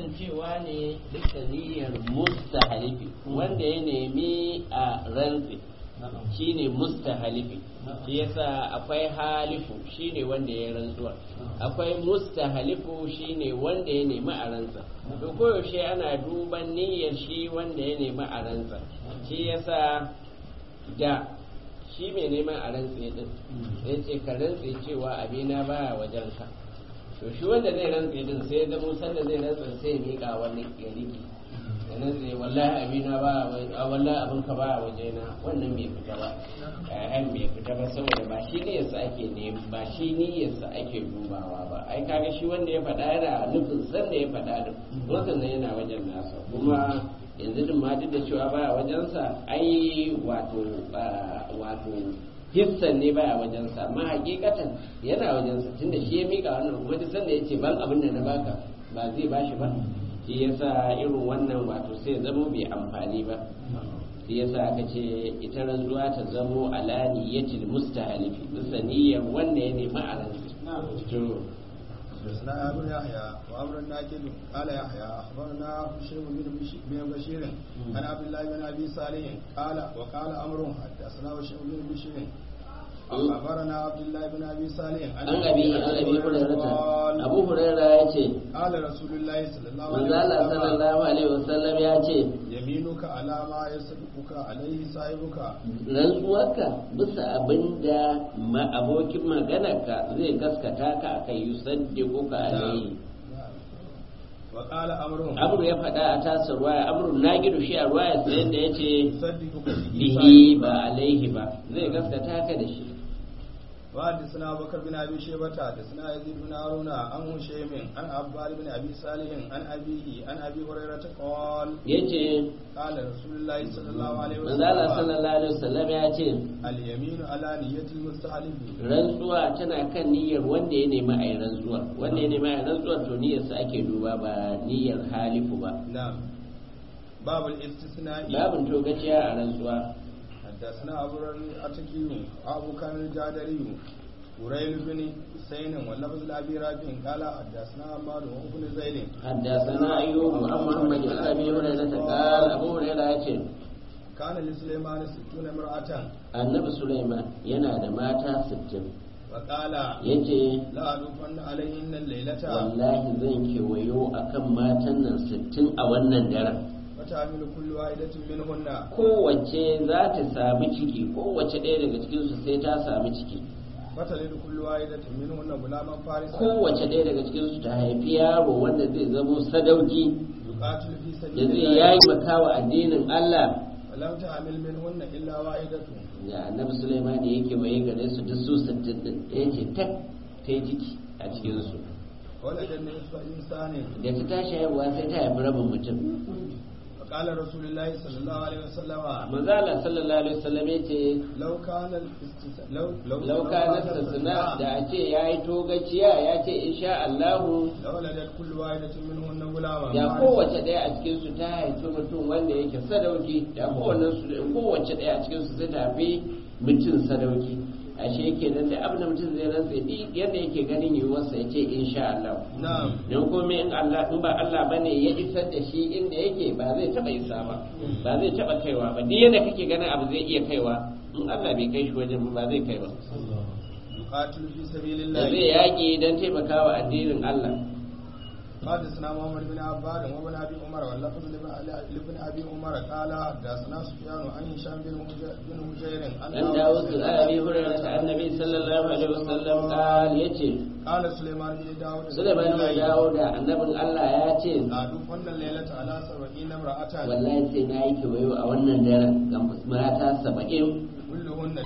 kasancewa ne duka niyyar mustahalifi wanda ya nemi a rantsi shine mustahalifi shi yasa akwai halifu shine wanda ya rantsuwa akwai mustahalifu shine wanda ya nemi a rantsa to koyaushe ana duban niyyar shi wanda ya nemi a rantsa shi yasa da shi mai neman a rantse din ya ce ka rantse cewa abina baya wajenka to shi wanda zai rantse din sai da musan da zai rantse sai ya miƙa wani ya riki da rantse wallahi abina ba a wallahi abin ka ba a wajena wannan bai fita ba ayan bai fita ba saboda ba shi ne yasa ake ne ba shi ne yasa ake dubawa ba ai kaga shi wanda ya faɗa yana nufin san da ya faɗa din wannan yana wajen nasa kuma yanzu din ma duk da cewa baya wajensa ai wato wato hissan ne baya wajensa amma hakikatan yana wajensa tunda shi ya mika wannan kuma duk sanda ya ce ban abin da na baka ba zai bashi ba shi yasa irin wannan wato sai zamo bai amfani ba shi yasa aka ce ita rantsuwa ta zamo ala niyyatil mustahalifi bisa niyyar wanda ya nemi a rantsu حدثنا ابو يحيى وامر الناكل قال يحيى اخبرنا بشير بن بشير عن عبد الله بن ابي صالح قال وقال امر حدثنا بشير بن بشير اخبرنا عبد الله بن ابي صالح عن ابي عن ابي هريره ابو هريره yace قال رسول الله صلى الله عليه manzo Allah sallallahu alaihi wasallam ya ce yaminuka ala ma yasduquka alaihi sahibuka rantsuwarka bisa abinda ma abokin maganarka zai gaskata ka akai yusaddiquka alaihi wa qala amrun amru ya faɗa a tasar ruwaya amrun na gidu shi a ruwaya sai da yace yusaddiquka bihi ba alaihi ba zai gaskata ka da shi وحدثنا ابو بكر بن ابي شيبه حدثنا يزيد بن هارون عن هشيم عن عباد بن ابي صالح عن ابيه عن ابي هريره قال yace قال رسول الله صلى الله عليه manzo Allah وسلم sallallahu alaihi wasallam ya ce اليمين على نية المستحلف rantsuwa tana kan niyyar wanda ya nemi a yi rantsuwar wanda ya nemi a yi rantsuwar to niyyarsa ake duba ba niyyar halifu ba نعم باب الاستثناء babin togaciya a rantsuwa حدثنا ابو الاتكي ابو كامل الجادري وريل بن حسين واللفظ لابي رافع قال حدثنا عمار بن زيد حدثنا ايوب عن محمد بن ابي هريره قال ابو هريره yace كان لسليمان ستون امرأة annabi Sulaiman yana da mata 60 وقال yace لا أدوفن عليهن الليلة wallahi zan kewayo akan matan nan 60 a wannan daren وتعمل كل واحدة منهن kowace za ta sami ciki kowace ɗaya daga cikinsu sai ta sami ciki فتلد كل واحدة منهن غلاما فارسا kowace ɗaya daga cikinsu ta haifi yaro wanda zai zamo sadauki يقاتل في da سبيل zai الله yayi makawa addinin Allah ولم تعمل منهن إلا واحدة da annabi Sulaiman yake waye gare su duk su 60 din yace tak ta yi ciki a cikinsu ولد نصف إنسان da ta tashi haihuwa sai ta haifi rabin mutum وقال رسول الله صلى الله عليه وسلم manzo Allah sallallahu alaihi wasallam yace لو كان الاستثناء لو لو lauka na sassana da a ce ya yi togaciya ya ce insha Allahu لولدت كل واحدة منهن غلاما da فارسا. kowace ɗaya a cikinsu ta haifi mutum wanda yake sadauki da kowanne su kowace ɗaya a cikinsu sai ta haifi mutum sadauki ashe kenan da abin da mutum zai rantsa duk yadda yake ganin yiwuwarsa ya ce insha Allah نعم don komai in Allah in ba Allah bane ya isar da shi inda yake ba zai taba isa ba ba zai taba kaiwa ba duk yadda kake ganin abu zai iya kaiwa in Allah bai kai shi wajen ba zai kai ba يقاتل في سبيل da الله zai yaƙi don taimakawa addinin Allah حدثنا محمد بن عباد وابن ابي عمر واللفظ لابن ابي عمر قال حدثنا سفيان عن هشام بن هجير بن هجير عن dan dawo su abi hurairah ta annabi sallallahu alaihi wasallam qal yace قال سليمان بن داود Sulaiman ya dawo da annabin Allah ya ce لا دفن الليلة على سبعين امرأة wallahi sai na yi kewayo a wannan daren ga mata saba'in كلهن